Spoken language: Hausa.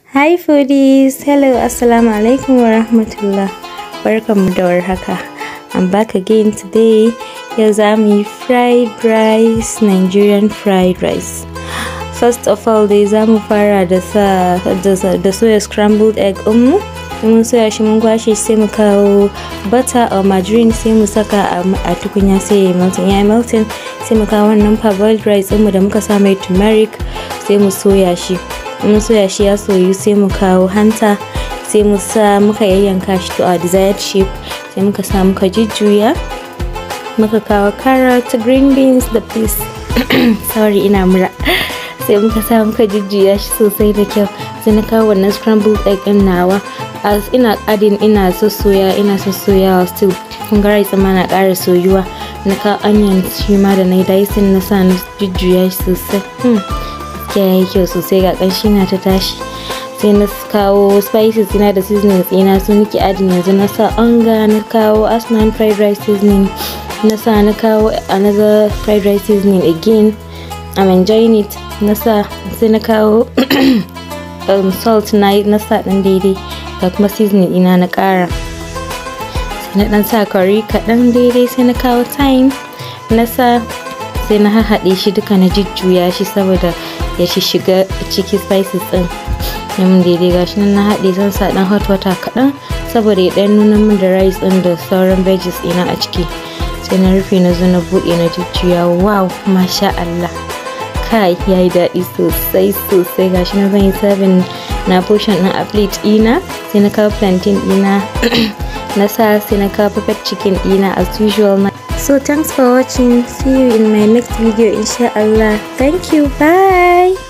Hi foodies! Hello, Assalamu alaikum wa rahmatullah. Barkanmu da warhaka. I'm back again today. Yau za mu yi fried rice, Nigerian fried rice. First of all dai za mu fara da sa da soya scrambled egg ɗinmu. mun soya shi mun kwashe sai mu kawo butter or margarine sai mu saka a tukunya sai ya melting ya melting sai mu kawo wannan parboiled rice ɗinmu da muka sa mai turmeric sai mu soya shi mun soya shi ya soyu sai mu kawo hanta sai mu sa muka yayyanka shi to a desired shape sai muka sa muka jujjuya muka kawo carrot green beans da peas sorry ina mura sai muka sa muka jujjuya shi sosai da kyau sai na kawo wannan scrambled egg ɗin nawa as ina adin ina sossoya ina sossoyawa still kun ga rice ma na ƙara soyuwa na kawo onion shi ma da na yi dicing na sa na jujjuya shi sosai hmm. gaskiya ya yi kyau sosai ga ƙanshi na ta tashi sai na kawo spices ina da seasonings ina su nake adin yanzu na sa onga na kawo asman fried rice seasoning na sa na kawo another fried rice seasoning again I'm enjoying it na sa sai na kawo um, salt na na sa ɗan daidai da kuma seasoning ina na ƙara sai na ɗan sa curry kaɗan daidai sai na kawo thyme na sa sai na hahaɗe shi duka na jujjuya shi saboda ya shi shiga ciki spices ɗin ya mun daidai gashi nan na haɗe zan sa ɗan hot water kaɗan saboda ya ɗan nuna min da rice ɗin da sauran veggies ina a ciki sai na rufe na zo na buɗe na jujjuya wow masha Allah kai ya yi daɗi sosai sosai gashi na zan yi serving na portion ɗin a plate ɗina sai na kawo plantain ɗina na sa sai na kawo pepper chicken ɗina as usual na so thanks for watching see you in my next video inshallah thank you bye